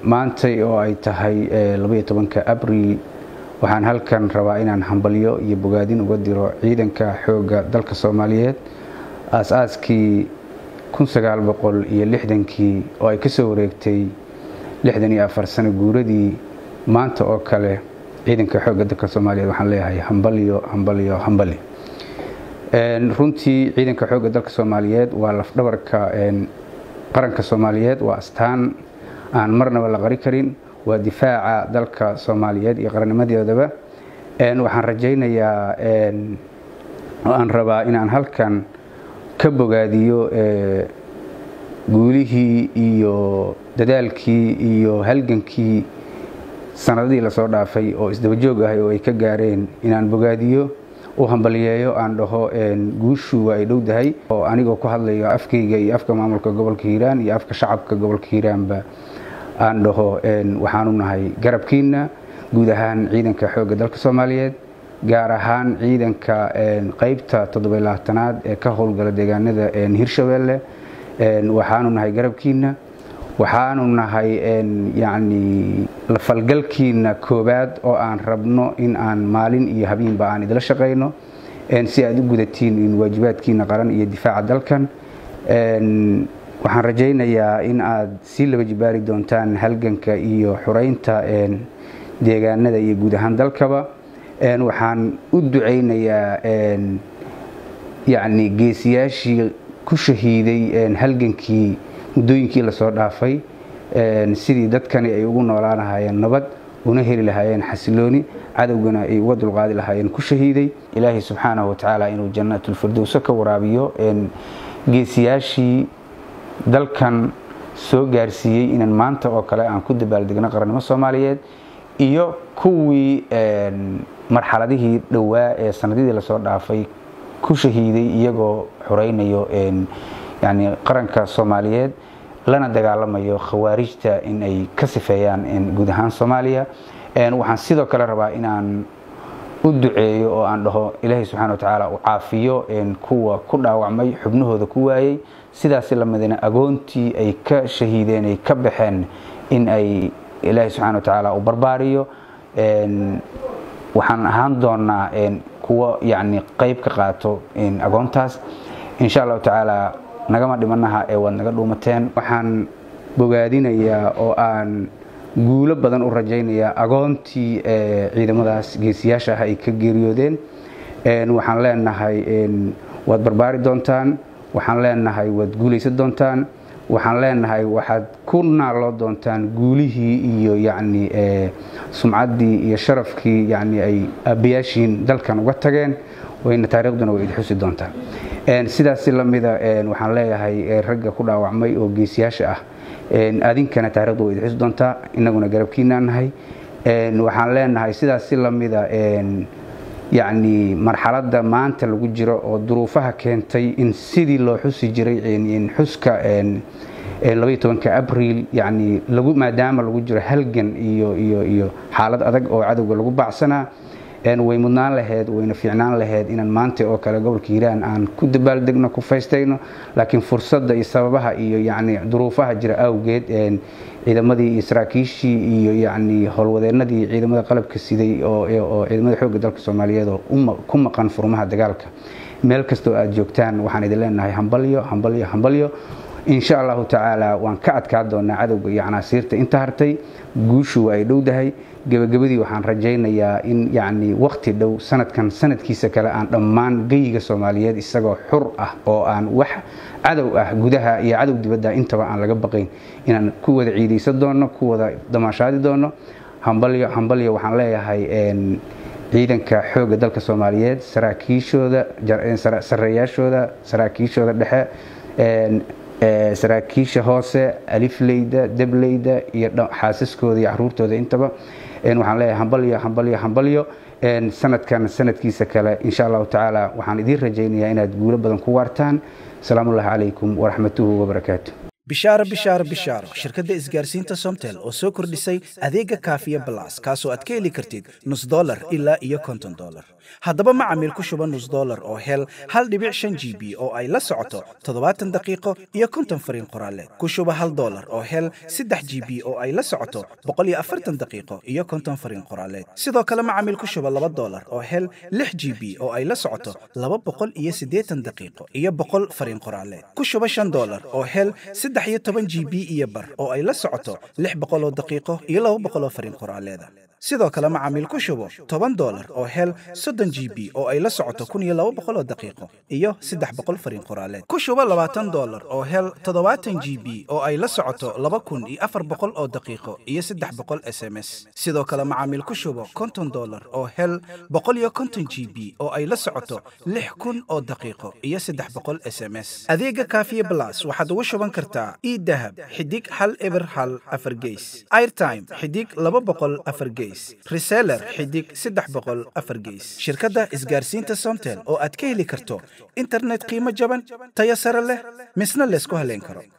maantay oo ay tahay labaiyo tobanka abril waxaan halkan rabaa inaan hambalyo iyo bogaadin uga diro ciidanka xoogga dalka soomaaliyeed aas-aaskii iyo lixdankii oo ay ka soo wareegtay lixdan iyo afar sano guuradii maanta oo kale ciidanka xoogga dalka soomaaliyeed waxaan leeyahay hambalyo hambalyo hambali runtii ciidanka xoogga dalka soomaaliyeed waa lafdhabarka qaranka soomaaliyeed waa astaan aan marnaba la qari karin waa difaaca dalka soomaaliyeed iyo qarannimadeedaba waxaan rajaynayaa oo aan rabaa inaan halkan ka bogaadiyo guulihii iyo dadaalkii iyo halgankii sanadadii lasoo dhaafay oo isdabajoog ahay oo ay ka gaareen inaan bogaadiyo u hambaliyeeyo aan dhaho guushu waa ay dhowdahay oo anigoo ku hadlayo afkayga iyo afka maamulka gobolka hiiraan iyo afka shacabka gobolka hiiraanba aan dhaho waxaanu nahay garabkiina guud ahaan ciidanka xoogga dalka soomaaliyeed gaar ahaan ciidanka qaybta toddobaylabaatanaad ee ka howlgala deegaanada hirshabeelle waxaanu nahay garabkiina waxaanu nahay yacni lafalgalkiina koowaad oo aan rabno in aan maalin iyo habeenba aan idila shaqayno si aad u gudatiin waajibaadkiina qaran iyo difaaca dalkan waxaan rajaynayaa in aad sii laba jibaari doontaan halganka iyo xureynta deegaanada iyo guud ahaan dalkaba waxaan u ducaynayaa yacni geesiyaashii ku shahiiday halgankii muddooyinkii lasoo dhaafay sidii dadkani ay ugu noolaan lahaayeen nabad una heli lahaayeen xasilooni cadowgana ay uga dulqaadi lahaayeen ku shahiiday ilaahay subxaanahu watacaala inuu jannaatulfirdowso ka waraabiyo geesiyaashii dalkan soo gaarsiiyey inaan maanta oo kale aan ku dabaaldegno qarannimo soomaaliyeed iyo kuwii marxaladihii dhowaa ee sanadidii lasoo dhaafay ku shahiiday iyagoo xoreynayo yani qaranka soomaaliyeed lana dagaalamayo khawaarijta in ay ka sifeeyaan guud ahaan soomaaliya waxaan sidoo kale rabaa inaan u duceeyo oo aan dhaho ilaahay subxana wa tacaala u caafiyo kuwa ku dhaawacmay xubnahooda ku waayey sidaasi lamidna agoontii ay ka shahiideen ay ka baxeen in ay ilaahay subxana wa tacaala u barbaariyo waxaan ahaan doonaa kuwo yani qayb ka qaato agoontaas insha allahu tacaala nagama dhimanaha ee waad naga dhuumateen waxaan bogaadinayaa oo aan guulo badan u rajaynayaa agoontii ciidamadaas geesiyaasha ah ay ka geeriyoodeen waxaan leenahay waad barbaari doontaan waxaan leenahay waad guulaysan doontaan waxaan leenahay waxaad ku naaloo doontaan guulihii iyo yacni sumcaddii iyo sharafkii yacni ay aabbayaashiin dalkan uga tageen wayna taariikhduna way idxusi doontaa sidaasi lamida waxaan leeyahay ragga ku dhaawacmay oo geesiyaasha ah adinkana taarikhdu way idxusi doontaa inaguna garabkiinaa nahay waxaan leenahay sidaasi lamida yacni marxaladda maanta lagu jiro oo duruufaha keentay in sidii loo xusi jiray xuska labaiyo tobanka abriil yani lagu maadaama lagu jiro halgan iyo iyo iyo xaalad adag oo cadowga lagu baacsanaa way mudnaan laheyd wayna fiicnaan laheyd inaan maanta oo kale gobolka hiiraan aan ku dabaaldegno ku faystayno laakiin fursadda iyo sababaha iyo yani duruufaha jira awgeed ciidamadii iyo saraakiishii iyo yani howlwadeenadii ciidamada qalabka siday oo ciidamada xoogga dalka soomaaliyeed oo ku maqan furmaha dagaalka meel kastoo aad joogtaan waxaan idin leenahay hambalyo hambalyo hambalyo insha allahu tacaala waan ka adkaa doonaa cadowga iyo canaasiirta inta hartay guushu waa ay dhowdahay gebagabadii waxaan rajaynayaa in yacni wakhti dhow sanadkan sanadkiisa kale aan dhammaan geyiga soomaaliyeed isagoo xur ah oo aan wax cadow ah gudaha iyo cadow dibadda intaba aan laga baqayn inaan ku wada ciidaysan doono ku wada damaashaadi doono hambalyo hambalyo waxaan leeyahay ciidanka xoogga dalka soomaaliyeed saraakiishooda sareeyaashooda saraakiishooda dhexe saraakiisha hoose alifleyda debleyda iyo xaasaskooda iyo caruurtooda intaba waxaan leeyahay hambalyo hambalyo hambalyo sanadkan sanadkiisa kale insha allahu tacaala waxaan idiin rajaynayaa inaad guulo badan ku waartaan asalaamu ullahi calaykum waraxmatuhu wabarakaatu bishaaro bishaaro bishaaro shirkadda isgaarsiinta somtel oo soo kordhisay adeega kaafiya balas kaasoo aad ka heli kartid nus dolar ilaa iyo konton dolar haddaba macamiil ku shuba nus dolar oo hel hal dhibic shan g b oo ay la socoto toddobaatan daqiiqo iyo konton fariin qoraaleed ku shuba hal dolar oo hel saddex g b oo ay la socoto boqol iyo afartan daqiiqo iyo konton fariin qoraaleed sidoo kale macamiil ku shuba laba dolar oo hel lix g b oo ay la socoto laba boqol iyo siddeetan daqiiqo iyo boqol fariin qoraaleed ku shuba shan dolar oo hel saddex iyo toban g b iyo bar oo ay la socoto lix boqol oo daqiiqo iyo laba boqol oo fariin qoraaleeda sidoo kale macaamiil ku shubo toban dolar oo hel soddon g b oo ay la socoto kun iyo laba boqol oo daqiiqo iyo saddex boqol fariin qoraaleed ku shubo labaatan dolar oo hel toddobaatan g b oo ay la socoto laba kun iyo afar boqol oo daqiiqo iyo saddex boqol s m s sidoo kale macaamiil ku shubo konton dolar oo hel boqol iyo konton g b oo ay la socoto lix kun oo daqiiqo iyo saddex boqol s m s adeega kaafiye blas waxaad ugu shuban kartaa idahab xidig hal eber hal afar geys airtime xidig laba boqol afar geys reseller xidig saddex boqol afar geys shirkadda isgaarsiinta somtel oo aad ka heli karto internet qiimo jaban tayo sare leh misna laysku haleyn karo